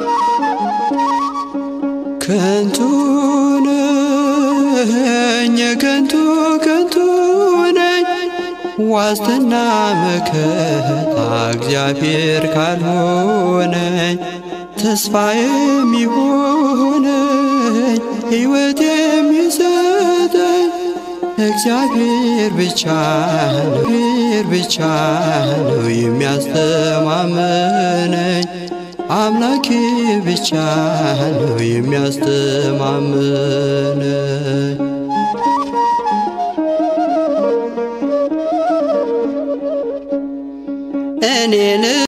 ከንቱ ነኝ የከንቱ ከንቱ ነኝ ዋስትና መከታ እግዚአብሔር ካልሆነኝ ተስፋ የሚሆነኝ ሕይወት የሚሰጠኝ እግዚአብሔር ብቻ ነው እግዚአብሔር ብቻ ነው የሚያስተማምነኝ አምላኬ ብቻ ነው የሚያስተማምነኝ እኔን